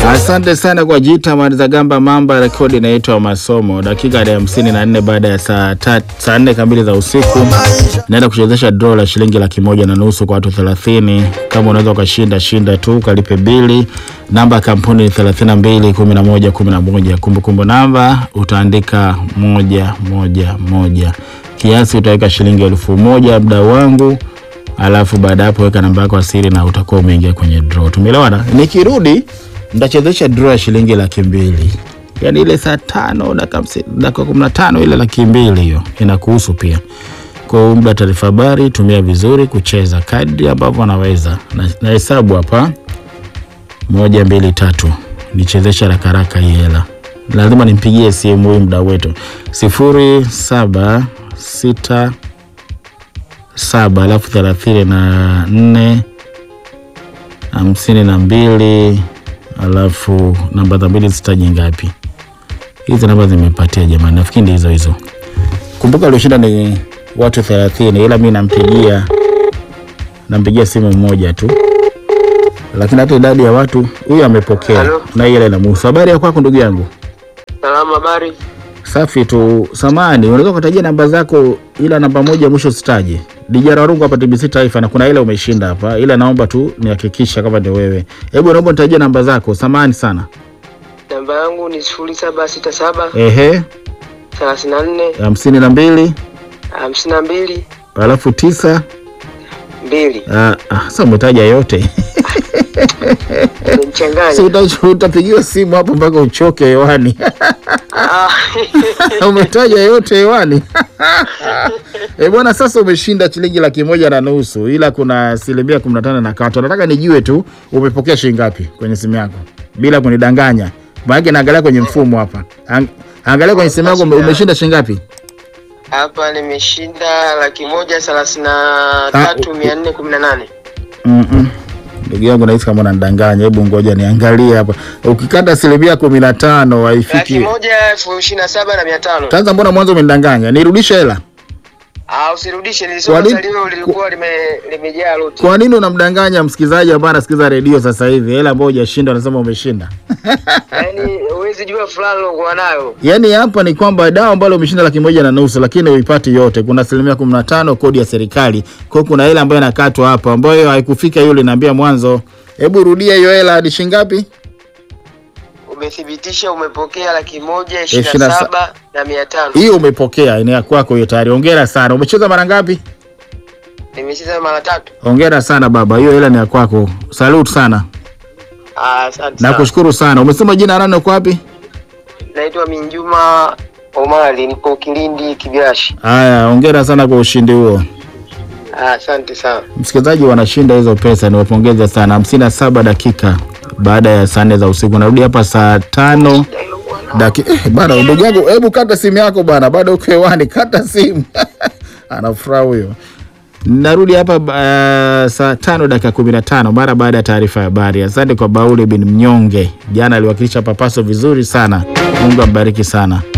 Asante sana kwa jita Marizagamba Mamba. Rekodi inaitwa Masomo, dakika ya hamsini na nne baada ya saa ta- saa nne kamili za usiku. Naenda kuchezesha draw la shilingi laki moja na nusu kwa watu thelathini. Kama unaweza ukashinda shinda tu, ukalipe bili. Namba ya kampuni ni thelathini na mbili kumi na moja kumi na moja. Kumbukumbu namba utaandika moja moja moja. Kiasi utaweka shilingi elfu moja mdau wangu alafu baada ya hapo weka namba yako ya siri na utakuwa umeingia kwenye draw. Tumeelewana? Nikirudi nitachezesha draw ya shilingi laki mbili, yaani ile saa tano dakika hamsini- dakika kumi na tano ile laki mbili hiyo inakuhusu pia. Kwa hiyo muda taarifa habari, tumia vizuri kucheza kadri ambavyo anaweza na, na hesabu hapa moja mbili tatu, nichezeshe haraka haraka hii hela. Lazima nimpigie simu huyu mdau wetu sifuri saba sita saba alafu thelathini na nne hamsini na mbili alafu namba za mbili zitaji ngapi? Hizi namba zimepatia jamani, nafikiri ndi hizo hizo. Kumbuka alioshinda ni watu thelathini, ila mi nampigia nampigia simu mmoja tu, lakini hata idadi ya watu huyu amepokea Halo? na ile inamuhusu. Habari ya kwako ndugu yangu? Salama, habari? Safi tu. Samani, unaweza kutajia namba zako, ila namba moja mwisho sitaje. Dijara Warungu hapa TBC Taifa, na kuna ile umeshinda hapa, ila naomba tu nihakikisha kama ni wewe. Hebu naomba nitajie namba zako. Samani sana. Namba yangu ni sifuri saba sita saba Ehe, thelathini na nne hamsini na mbili hamsini na mbili alafu tisa. mbili. Ah, ah, sasa umetaja yote si Umenichanganya. uta- utapigiwa simu hapo mpaka uchoke hewani. Ah, umetaja yote hewani e bwana, sasa umeshinda shilingi laki moja na nusu, ila kuna asilimia kumi na tano na katwa. Nataka nijue tu umepokea shilingi ngapi kwenye simu yako bila kunidanganya, maanake naangalia kwenye mfumo hapa. Ang- Angalia kwenye simu yako ume- umeshinda shilingi ngapi? Hapa nimeshinda laki moja thelathini na tatu mia nne kumi na nane. Mm-mm. Ndugu yangu nahisi kama unanidanganya. Hebu ngoja niangalie hapa. Ukikata asilimia kumi na tano Laki haifiki. moja elfu ishirini na saba na mia tano. Kwanza mbona mwanzo umenidanganya? Nirudishe hela. Ah, usirudishe, Kwa nilisoma nini- salio lilikuwa lime- limejaa loti. Kwa nini unamdanganya msikilizaji ambaye anasikiza redio sasa hivi? Hela ambayo hujashinda unasema umeshinda. Yaani huwezi jua fulani uliokuwa nayo. Yaani hapa ni kwamba dawa ambalo umeshinda laki moja na nusu, lakini uipati yote. Kuna asilimia kumi na tano kodi ya serikali, kwa hiyo kuna hela ambayo inakatwa hapa ambayo haikufika hiyo uliniambia mwanzo. Hebu rudia hiyo hela hadi shilingi ngapi? Umethibitisha umepokea laki moja ishirini Ishirini na na sa- saba na mia tano. Hiyo umepokea, ni ya kwako hiyo tayari. Hongera sana. Umecheza mara ngapi? Nimecheza mara tatu. Hongera sana baba, hiyo hela ni ya kwako. Salute sana, Ah, Asante sana. nakushukuru sana. Umesema jina nani, uko wapi? Naitwa Minjuma Omari, nipo Kilindi Kibiashi. Haya, hongera sana kwa ushindi huo. Ah, Asante sana. Msikilizaji, wanashinda hizo pesa, niwapongeze sana. hamsini na saba dakika baada ya saa nne za usiku. Narudi hapa saa tano daki eh, bana ndugu yangu, hebu kata simu yako bana, bado uko hewani, kata simu anafuraha huyo. Narudi hapa uh, saa tano dakika kumi na tano mara baada ya taarifa ya habari. Asante kwa Bauli bin Mnyonge, jana aliwakilisha Papaso vizuri sana. Mungu ambariki sana.